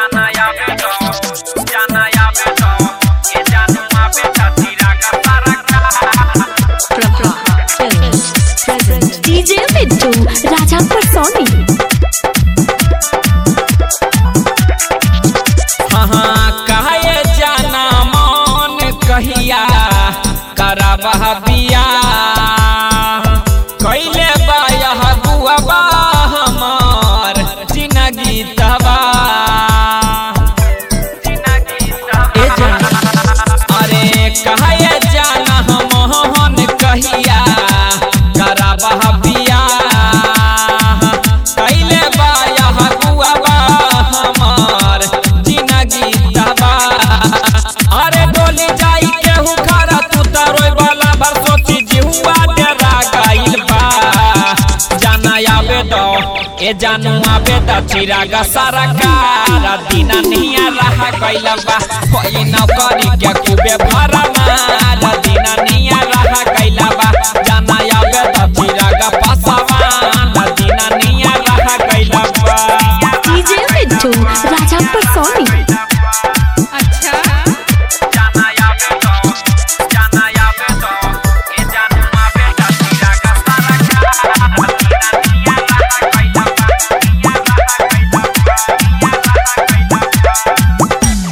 जाना या बेटो जाना या बेटो ये जानुआ बेटा तेरा का सारा का Films present DJ Mittu Rajampur Sony हाँ कहे जाना मन कहिया करबह बिया कैले बायह बुआबा हमार जिनगी तबा ए जान अरे कहे जाना मोहन कहिया करबह बिया कैले बायह बुआबा हमार जिनगी तबा अरे डोली जाई केहू खरा तू तरोय वाला भर सोची जिहुआ डरा गइल बा जाना आवे दो ए जानू आवे द चिरागा सारा कारा दीना निया रहा गइल बा कोई न करी के खूबे भरा मारा दीना निया रहा गइल बा जाना आवे द चिरागा पासावा दीना निया रहा गइल बा DJ Mittu Rajampur Sony जाना या बेटो जाना या बेटो ये जानुआ बेटा तेरा का सारा का निया रहा गइल बा निया रहा गइल बा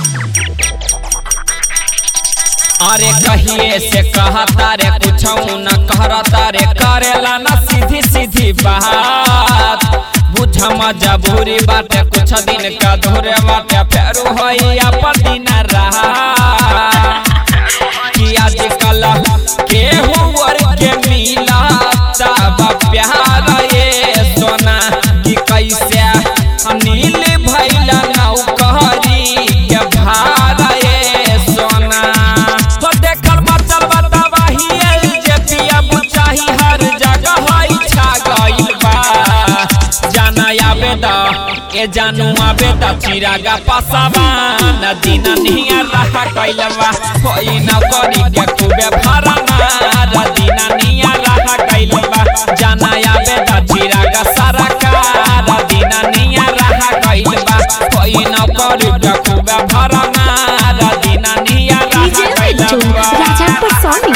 अरे कहिए से कहता रे कुछ न कहता रे करेला ना सीधी सीधी बात बुझ मजबूरी बाटे कुछ दिन का धोरे बाटे फेरू होई अपन दिन रहा कि आजकल केहू वर के मिला तब प्यार ये सोना कि कैसे नील भैला नौकरी के भार ये सोना तो देखल बचल बतावाही जे पिया बुचाही हर जगह हई छा गइल बा जाना आवे द ए जानू आवे द चिरागा पसावा नदी ननिया रहा गइल बा कोई न करी के खूबे भरा नदी ननिया रहा गइल बा जाना आवे द चिरागा सारा का नदी ननिया रहा गइल बा कोई न करी के खूबे भरा नदी ननिया DJ रहा गइल Mittu बा Rajampur Sony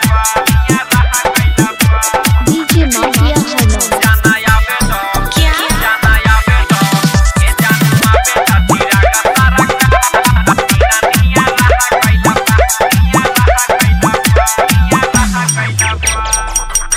DJ Mafia Hello जाना या बेटो क्या जाना या बेटो ये जानुआ बेटा तेरा का सारा का निया रहा गइल बा निया रहा गइल बा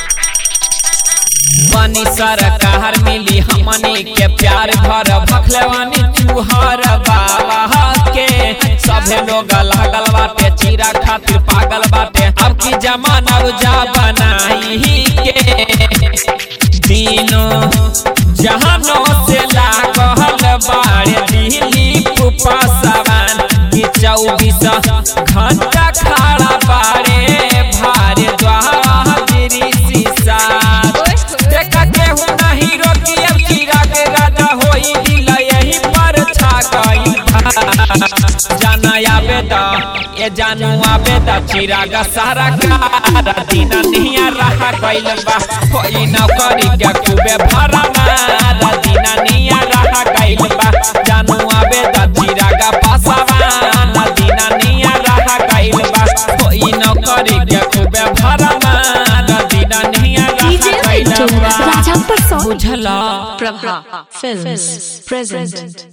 बनी सरकार मिली हमनी के प्यार भर भखलवानी चूहर बाबा के सभे लोग लागल बाटे चीरा खातिर पागल बाटे अब की जमाना उजा बनाई के दिनों जहानों से लागल बाड़े दिल्ली पासवान की चौबीस घंटा खड़ा बाड़े भारे द्वारी शीशा देखा केहू नहीं रोकी अब कीड़ा के राजा होई दिल यही पर छा गइल बा। जाना आवे द ये जानू आवे द चिरागा सारा का दिन निया रहा गइल बा कोई नौकरी के खूबे भरा मारा दिन निया रहा गइल बा जानू आवे द चिरागा पासावा दिन निया रहा गइल बा कोई नौकरी के खूबे भरा मारा दिन निया DJ रहा गइल Mittu बा Rajampur Sony बुझला Prabha Films present